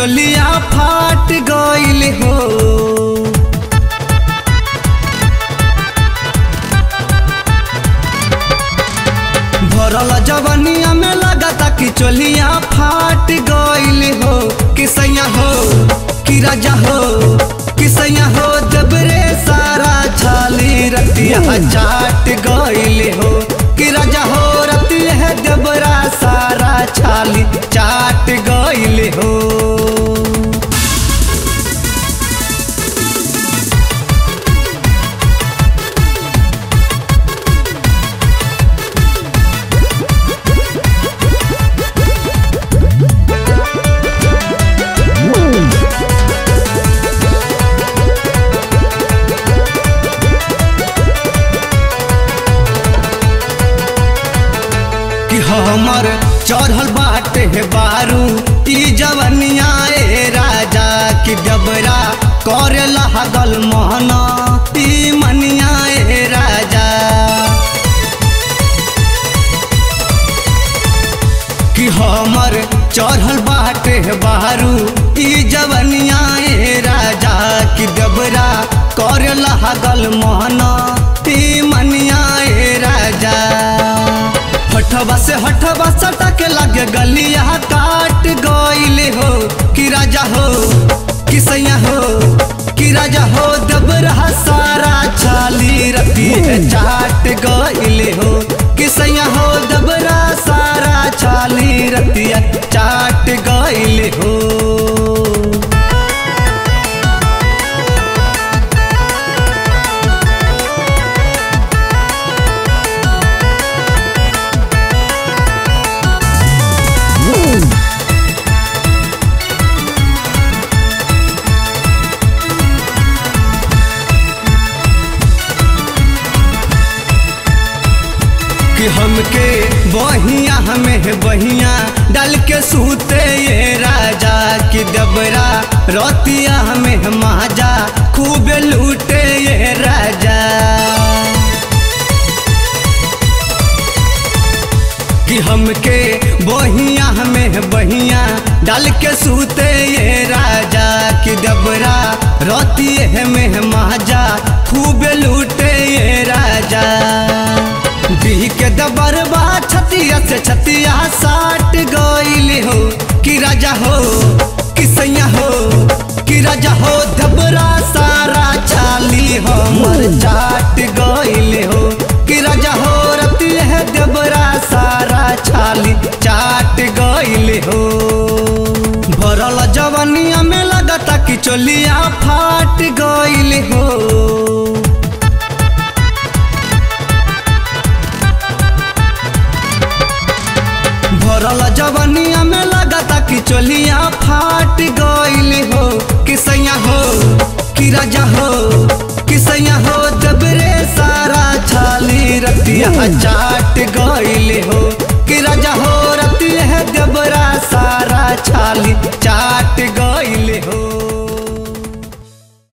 चोलिया फाट गइल हो भरल जवनिया में लगता कि चोलिया फाट गइल हो किसैया हो कि राजा हो किसैया हो जबरे सारा छाली रतिया चाट गइल हो कि राजा हो रतिया जबरा सारा छाली चाट गइल हो कि हमर चढ़ल बाटे हे बारू ई जवनिया ए राजा कि जबरा करे लागल मोहना ई मनिया ए राजा कि हमर चढ़ल बाटे हे बारू ई जवनिया ए राजा कि जबरा करे लागल मोहना ई मनिया ए राजा हठवा से हठवा सटक लगे गलिया काट गइले हो कि राजा हो कि सैया हो कि राजा हो दबरा सारा छाली रति चाट गइले हो कि सैया हो दबरा सारा छाली रतिया चाट गइले हो कि हमके बहिया हमें बहिया डाल के सूते ये राजा कि दबरा रोतिया हमें माजा खूब लूटे ये राजा कि हमके बहिया हमें बहिया डाल के सूते ये राजा कि दबरा रोतिए हमें माजा खूब लूटे ये राजा दी के दबरबा छतिया से छतिया साट गइल हो कि राजा हो कि सैया हो कि राजा हो दबरा सारा चाली हमर चाट गइल हो कि राजा हो रति है दबरा सारा छाली चाट गइल हो भरल जवनिया में लगता कि चोलिया फाट गइल हो भरल जवनिया में लगता कि चोलिया फाट गइल हो कि सैया हो कि राजा हो कि सैया हो दबरे सारा छाली रतिया चाट गइल हो कि राजा हो रतिया दबरा सारा छाली